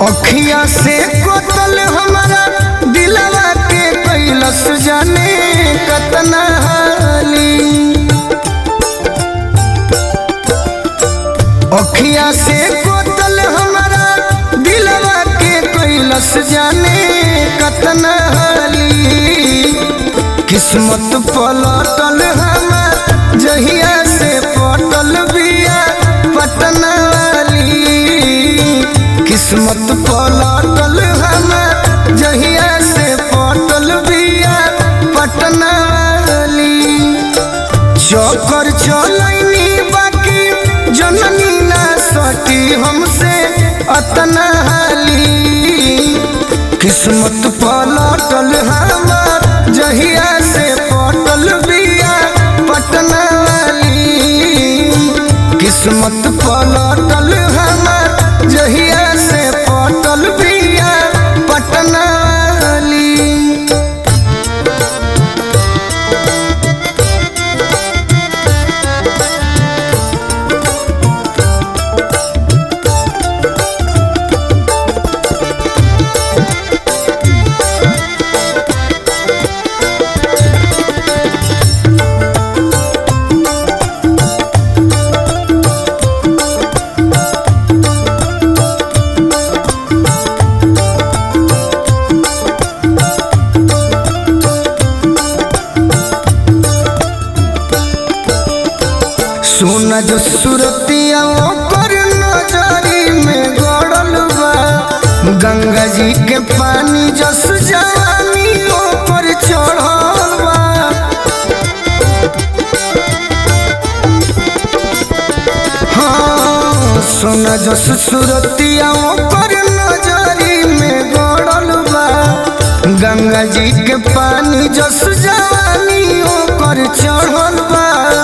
अखिया से कोतल हमारा दिलवा के कैलस जाने कतना हाली अखिया से कोतल हमारा दिलवा के कैलस जाने कतना हाली किस्मत पलटल हमार जहिया से पटल बिया पटना वाली किस्मत पलटल हमार जहिया से पटल बिया पटना वाली चौकर चलैनी बाकी जननी ना सटी हमसे अतना हाली किस्मत पलटल हमार जहिया से पटल बिया पटना वाली किस्मत पलटल हमार जहिया से पटल बिया पटना वाली सोना जो सुरतिया ओकर नजरी में गड़ल बा गंगा जी के पानी जस जवानी ऊपर चढ़ल बा हाँ सोना जस सुरतिया ओकर नजरी में गड़ल बा गंगा जी के पानी जस जवानी ऊपर चढ़ल बा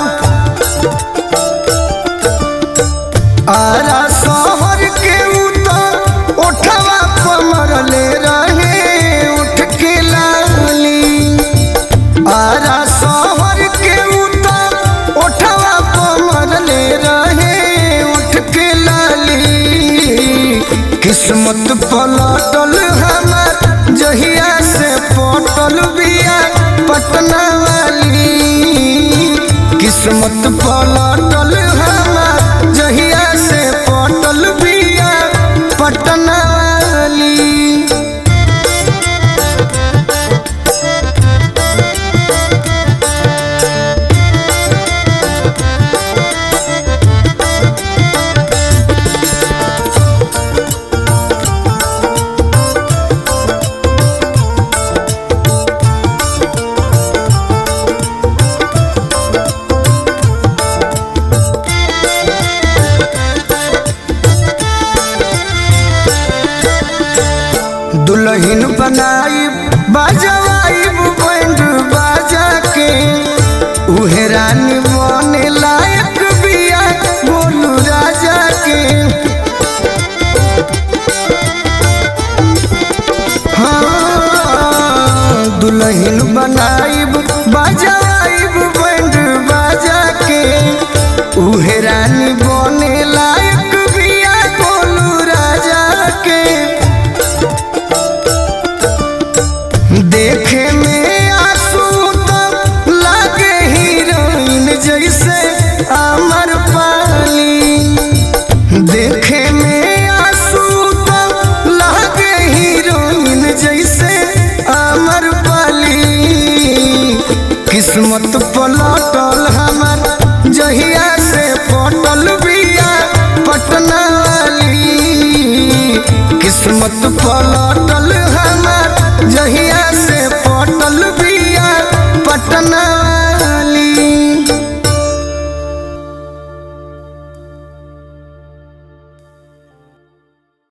आरा शहर के उतर उठवा पमरले रहे उठ के लाली आरा शहर के उतर उठवा पमरले रहे उठ के लाली किस्मत पलटल हमार जहिया से पटल बिया पटना वाली किस्मत पलटल हमार जहिया से पटल बिया पटना वाली दुल्हन बनाई बाजवाई बैंड बाजा के उहे रानी बने लायक बिया बोलू राजा के हाँ दुल्हन बनाई बाजवाई बैंड बाजा के उहे रानी बने लायक बिया बोलू राजा के देखे में आंसू तब लागे हीरोइन जैसे अमर पाली देखे में आंसू तब लागे हीरोइन जैसे अमर पाली किस्मत